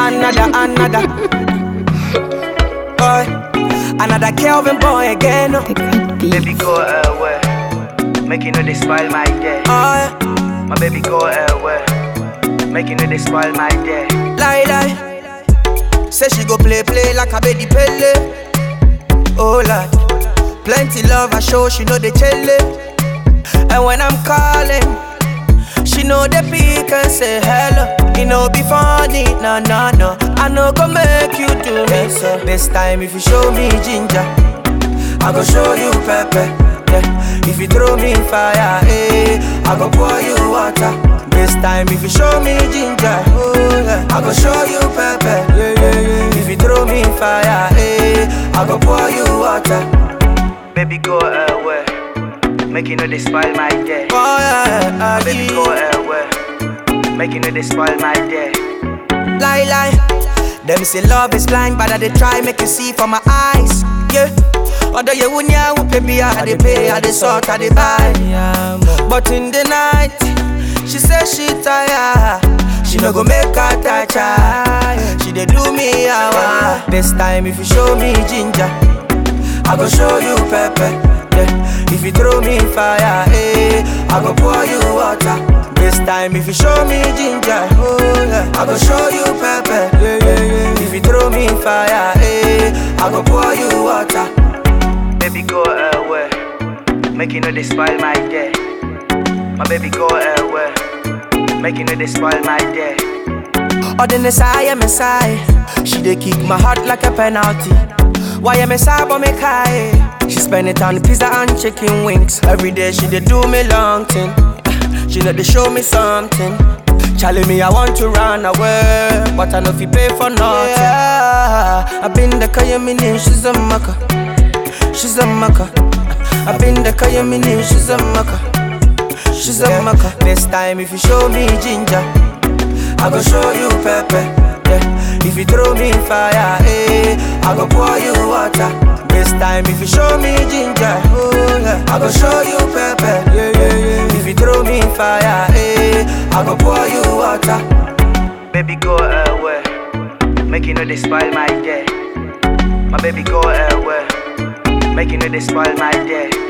another, another. Boy, another Kelvin boy again. Oh, The great beat. Baby go away. Make you know they spoil my day. yeah. My baby go away. Make you know they spoil my day. lie, lie. Say she go play, play like a baby pele. Oh Lord, plenty love I show, she know they chele. And when I'm calling, she know they pick and say hello. You know be funny, no, no, no. I know go make you do me so. This time if you show me ginger, I go show you pepper. Yeah. If you throw me fire, eh, I go pour you water. This time if you show me ginger, oh yeah, I go show you pepper. Yeah, yeah, yeah. If you throw me fire, eh, I go pour you water. Baby go away. Make you know they spoil my day. Oh yeah, My baby go yeah. away. Make you know they spoil my day. lie, lie. Them say love is blind, but I they try make you see from my eyes. Yeah. Although you wouldn't yeah, baby, I they pay, I they sort, I they buy. But in the night, she say she tired. She no go make her touch her. She dey do me hour. This time if you show me ginger, I go show you pepper. Yeah. If you throw me fire, eh, I go pour you water. This time if you show me ginger, oh yeah, I go show you pepper. Yeah, yeah, yeah. If you throw me fire, eh, I go pour you water. Baby go away. Make you know they spoil my day. My baby go away. Make you know they spoil my day. Or the Messiah, Messiah. She dey kick my heart like a penalty. Why am I sad but make high? She spend it on pizza and chicken wings. Every day she dey do me long thing. She know they show me something. Charlie me, I want to run away, but I know if you pay for nothing. Yeah, I been the Kayamini, she's a maka. She's a maka. I been the Kayamini, she's a maka. She's a maka. This time if you show me ginger. I go show you pepper. Yeah. If you throw me fire, eh, I go pour you water. This time if you show me ginger, oh yeah, I go show you pepper. Yeah, yeah, yeah. If you throw me fire, eh, I go pour you water. Baby go away. Make you know they spoil my day. My baby go away. Make you know they spoil my day.